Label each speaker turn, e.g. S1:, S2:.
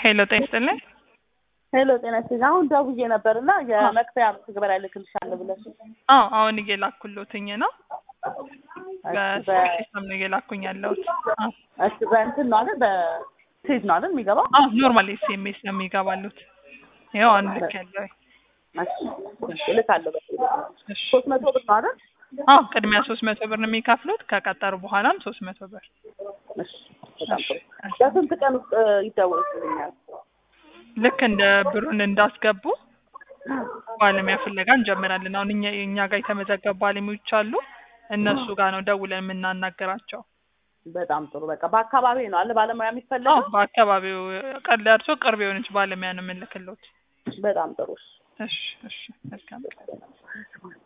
S1: ሄሎ ጤና ይስጥልኝ።
S2: ሄሎ ጤና ይስጥልኝ። አሁን ደውዬ ነበር እና የመክፈያ መተግበሪያ ልክልሻለሁ ብለሽ
S1: አዎ አሁን እየላኩልዎትኝ ነው። በሲስተም ነው እየላኩኝ ያለሁት። አዎ
S2: እሺ በእንትን ነው አይደል? በፔጅ ነው አይደል የሚገባው?
S1: አዎ ኖርማል ኤስኤምኤስ ነው የሚገባሉት። ይኸው አሁን ልክ ያለው
S2: እሺ እልካለሁ።
S1: እሺ
S2: ሶስት መቶ ብር ነው አይደል?
S1: አዎ ቅድሚያ ሶስት መቶ ብር ነው የሚከፍሉት። ከቀጠሩ በኋላም ሶስት መቶ ብር።
S2: እሺ በጣም ጥሩ። በስንት ቀን ውስጥ ይደወልልኛል?
S1: ልክ እንደ ብሩን እንዳስገቡ ባለሙያ ፍለጋ እንጀምራለን። አሁን እኛ እኛ ጋር የተመዘገቡ ባለሙያዎች አሉ። እነሱ ጋር ነው ደውለን የምናናገራቸው።
S2: በጣም ጥሩ። በቃ በአካባቢ ነው አለ ባለሙያ
S1: አዎ
S2: የሚፈለገው?
S1: በአካባቢው ቀል እርሶ ቅርብ የሆነች ባለሙያ ነው የምንልክሎት።
S2: በጣም ጥሩ።
S1: እሺ እሺ መልካም